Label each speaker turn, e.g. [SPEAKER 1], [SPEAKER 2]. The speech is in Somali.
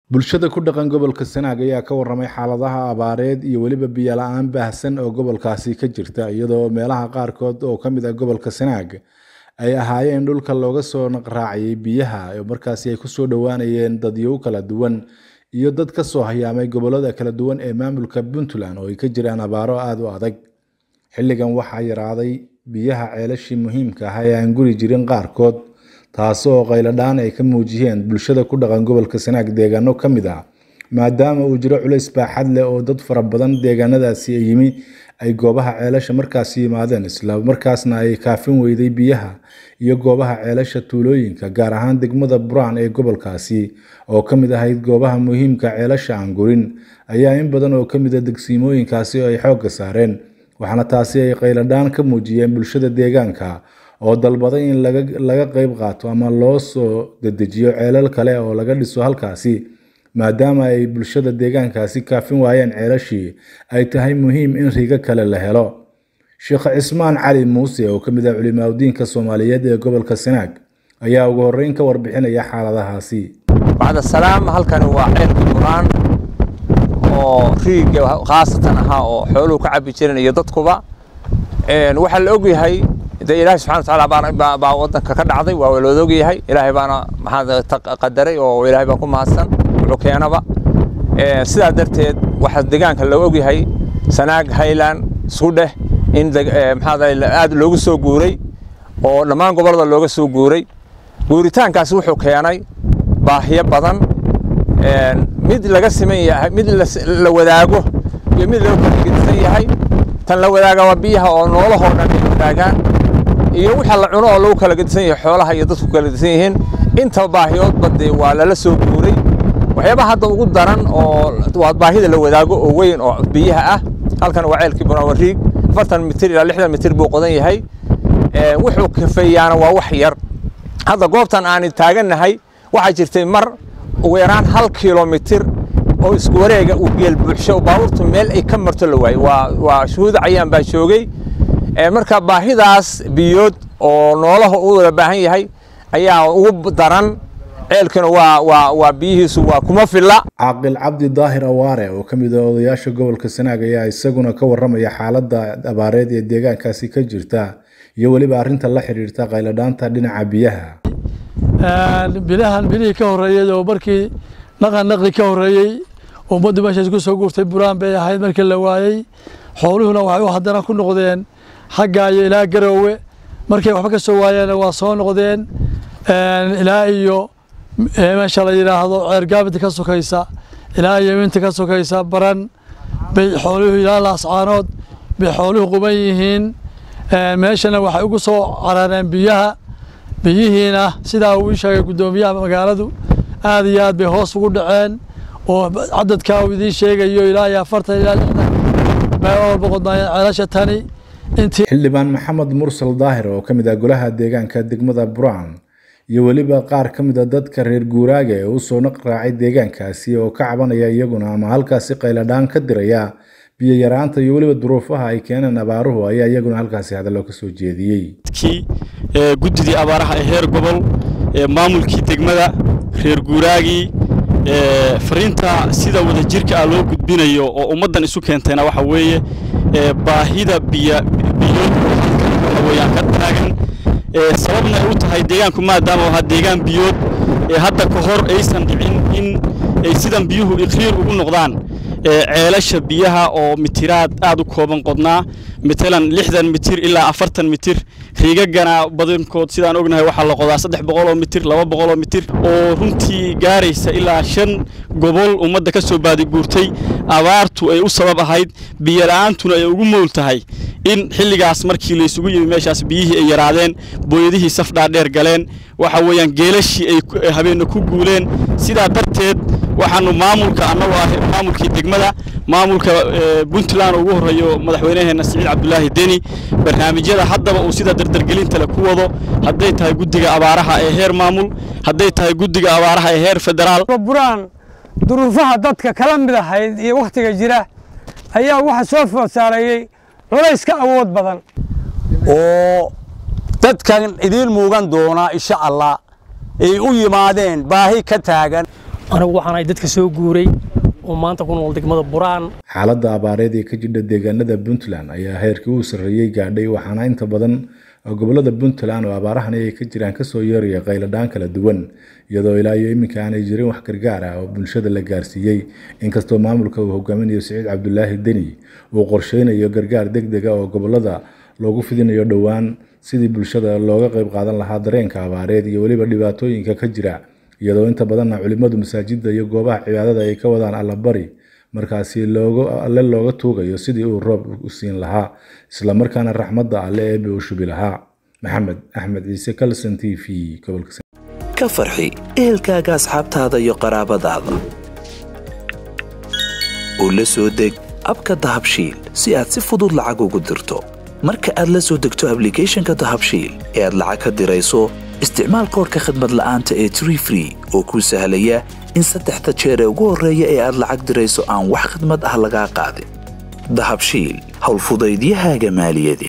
[SPEAKER 1] bulshada ku dhaqan gobolka sanaag ayaa ka waramay xaaladaha abaareed iyo weliba biyo la-aan baahsan oo gobolkaasi ka jirta iyadoo meelaha qaarkood oo ka mid ah gobolka sanaag ay ahaayeen dhulka looga soo naqraaciyay biyaha oo markaasi ay kusoo dhowaanayeen dadyow kala duwan iyo dad ka soo hayaamay gobolada kala duwan ee maamulka puntland oo ay ka jiraan abaaro aada u adag xilligan waxaa yaraaday biyaha ceelashii muhiimka ah ee aan guri jirin qaarkood taasoo qayladhaan ay ka muujiyeen bulshada ku dhaqan gobolka sanaag deegaano ka mid ah maadaama uu jiro culays baaxad leh oo dad fara badan deegaanadaasi ay yimi ay goobaha ceelasha markaasi yimaadeen isla markaasna ay kaafin weyday biyaha iyo goobaha ceelasha tuulooyinka gaar ahaan degmada buraan ee gobolkaasi oo ka mid ahayd goobaha muhiimka ceelasha aan gurin ayaa in badan oo ka mid a degsiimooyinkaasi ay xoogga saareen waxaana taasi ay qayladhaan ka muujiyeen bulshada deegaanka oo dalbaday in laga qayb qaato ama loo soo dedejiyo ceelal kale oo laga dhiso halkaasi maadaama ay bulshada deegaankaasi kaafin waayeen ceelashii ay tahay muhiim in rigo kale la helo sheekh cismaan cali muuse oo ka mid ah culimaadudiinka soomaaliyeed ee gobolka sanaag ayaa ugu horreyn ka warbixinaya xaaladahaasi
[SPEAKER 2] bacda salaam halkani waa ceelka buraan oo riiga khaasatan ahaa oo xooluhu ka cabbi jireen iyo dadkuba waxaa la ogyahay de ilaahay subxana watacaala baa waddanka ka dhacday waa looda ogyahay ilaahay baana maxaa qadaray oo ilaahay baa ku mahadsan wuxuu keenaba sidaa darteed waxaa deegaanka loo ogyahay sanaag highland isku dheh in maxaa aad loogu soo guuray oo dhammaan gobollada looga soo guuray guuritaankaasi wuxuu keenay baahiyo badan mid laga siman yahay mid la wadaago iyo mid laga kala yahay tan la wadaaga waa biyaha oo noolahoo dhan ay wadaagaan iyo waxa la cuno oo lagu kala gedisan yahay xoolaha iyo dadku kala gedisan yihiin inta baahiyoodba dee waa lala soo guuray waxyaabaha hadda ugu daran oo waa baahida la wadaago oo weyn oo biyaha ah halkan waa ceelkii bunawariig afartan mitir ilaa lixdan mitir buu qodan yahay wuxuu kafeeyaana waa wax yar hadda goobtan aan taagannahay waxaa jirtay mar ugu yaraan hal kilomitir oo isku wareega uu geel buuxsho baabuurtu meel ay ka marto la waayey waa waa shuhuud cayaan baa joogay marka baahidaas biyood oo noolaha u wada baahan yahay ayaa ugu daran ceelkana waa waa waa biyihiisu waa kuma filla
[SPEAKER 1] caaqil cabdi daahir awaare oo ka mid ah odayaasha gobolka sanaag ayaa isaguna ka warramaya xaaladda abaareed ee deegaankaasi ka jirta iyo weliba arrinta la xiriirta qayladhaanta dhinaca biyaha
[SPEAKER 3] bilahan bilihii ka horreeyey oo markii naqan naqi ka horreeyey ummaddu meeshaas ku soo guurtay buraan bay ahayd markii la waayey xooluhuna waxay u haddana ku noqdeen xagga iyo ilaa garoowe markay waxba ka soo waayeenna waa soo noqdeen ilaa iyo meesha la yidhaahdo ceergaabinta ka sokaysa ilaa yeminta ka sokaysa baran bay xooluhu ilaa laascaanood bay xooluhu quban yihiin meeshana waxay ugu soo carareen biyaha biyihiina sidaa uu ii sheegay guddoomiyaha magaaladu aad iyo aad bay hoos ugu dhaceen oo cadadka uu idiin sheegayo ilaa iyo afartan ilaa lixdan bay walba qodnaayeen ceelasha tani
[SPEAKER 1] xildhibaan maxamed mursal daahir oo ka mid ah golaha deegaanka degmada buraan iyo weliba qaar ka mid a dadka reer guuraaga ee u soo naqraacay deegaankaasi oo ka cabanaya iyaguna ama halkaasi qayladhaan ka diraya biyo yaraanta iyo weliba duruufaha ay keeneen abaaruhu ayaa iyaguna halkaasi hadallo ka soo jeediyey
[SPEAKER 4] guddidii abaaraha ee heer gobol maamulkii degmada reer guuraagii fariinta sida wadajirka ah loo gudbinayo oo ummaddan isu keentayna waxa weeye baahida biyo biyood waxa weeyaan ka taagan sababna ay u tahay deegaanku maadaama ahaa deegaan biyood hadda ka hor aysan dhicin in ay sidan biyuhu iqriir ugu noqdaan ceelasha biyaha oo mitiraad aad u kooban qodnaa matalan lixdan mitir ilaa afartan mitir riigagana badankood sidaan ognahay waxaa la qodaa saddex boqoloo mitir laba boqoloo mitir oo runtii gaaraysa ilaa shan gobol ummadda ka soo baadiguurtay abaartu ay u sabab ahayd biyola'aantuna ay ugu mool tahay in xilligaas markii laysugu yimi meeshaas biyihii ay yaraadeen booyadihii saf dhaadheer galeen waxa weeyaan geelashii ay habeenna ku guuleen sidaa darteed waxaanu maamulka annagoo ah maamulkii degmada maamulka puntland ugu horreeyo madaxweynaheenna siciid cabdulaahi deni barnaamijyada haddaba uu sida dardargelinta le ku wado hadday tahay guddiga abaaraha ee heer maamul hadday tahay guddiga abaaraha ee heer federaal
[SPEAKER 5] buraan duruufaha dadka kala mid ahayd iyo wakhtiga jira ayaa waxa soo food saareeyey culays ka awood badan
[SPEAKER 6] oo dadkan idiin muugan doona insha allah ay u yimaadeen baahi ka taagan
[SPEAKER 7] anigu waxaanahay dadka soo guuray oo maanta ku nool degmada buraan
[SPEAKER 1] xaaladda abaareed ee ka jidha deegaanada puntland ayaa heerkii uu sarreeyey gaadhay waxaana inta badan gobolada puntland oo abaarahani ay ka jiraan kasoo yeeraya qayladhaan kala duwan iyadoo ilaa iyo iminka aanay jirin wax gargaar ah oo bulshada la gaarsiiyey inkastoo maamulka uu hogaaminayo siciid cabdulaahi deni uu qorsheynayo gargaar deg dega oo gobolada loogu fidinayo dhowaan sidii bulshada looga qayb qaadan lahaa dareenka abaareed iyo weliba dhibaatooyinka ka jira iyadoo inta badanna culimmadu masaajidda iyo goobaha cibaadada ay ka wadaan allabari markaasi alle looga tuugayo sidii uu roob u siin lahaa islamarkaana raxmadda alle eebe u shubi lahaa maxamed axmed ciise kalson t v gobolka
[SPEAKER 8] ka farxi ehelkaaga asxaabtaada iyo qaraabadaada oo la soo deg abka dahabshiil si aad si fudud lacag ugu dirto marka aad la soo degto ablicathonka dahabshiil ee aad lacag ka dirayso isticmaal koorka khadmad la'aanta ee tree free oo kuu sahlaya in saddexda jeer ee ugu horreeya ee aad lacag dirayso aan wax khadmad ah lagaa qaadin dahabshiil howlfudaydiyahaaga maaliyadeed